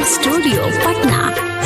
studio Patna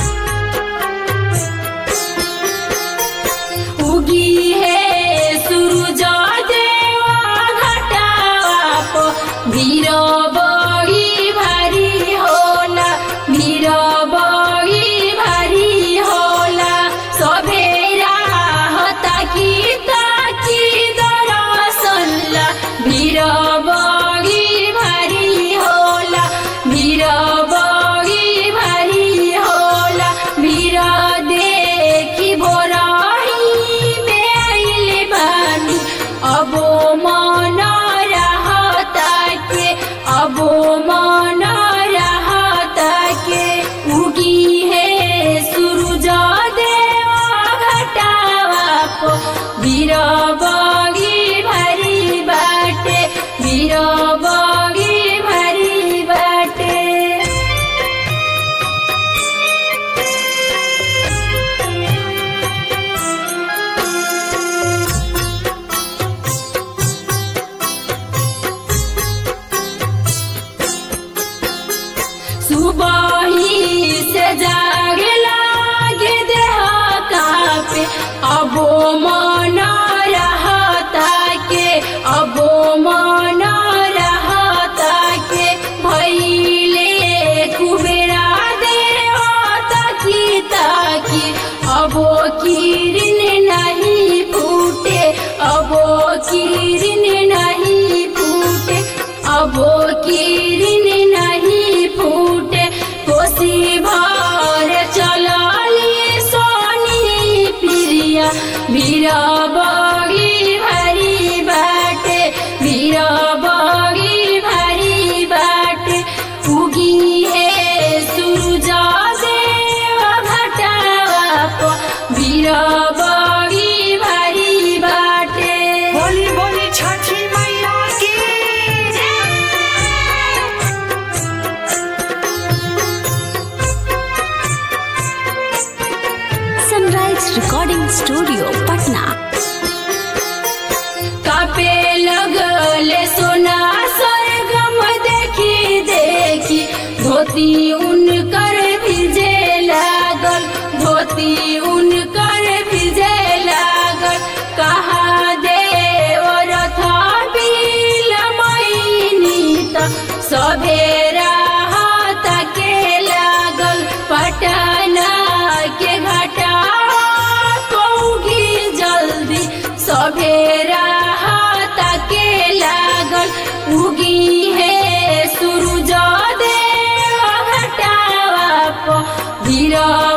उगी है सूरज देवा घटावा पो भीर बही भारी होला भीर बही भारी होला सभेरा हता की ताकी दरसल्ला भीर बही भारी होला भीर बही भारी होला भीर देखी बोराही में आइले बानी अबो मन रहता के अबो मन रहता के उगी है सूरज देवा घटावा पो वीर बगी भरी बाटे वीर बगी भरी बाटे सुबही से जागे लागे देह कापे अबो मन रहता के अबो मन रहता के भैले कुबेरा देवता की ताकी अबो किरण नहीं फूटे अबो किरण नहीं फूटे अबो किरण नहीं फूटे कोसी भर चलली सोनी प्रिया वीरा बगी भरी बाटे वीरा बगी भरी बाटे उगी है सूरज देव घटावा पो वीरा बगी भरी बाटे बोली बोली छठी मैया की सनराइज रिकॉर्डिंग स्टूडियो पटना कापे लगले सोना सरगम देखी देखी धोती उनकर भिजे लागल धोती उनकर भिजे लागल कहा देव रथ बिल मैनी त सभेरा के लागल पटना के घटा पौगी जल्दी सभेरा के लागल उगी है सूरज देव घटावा प धीरा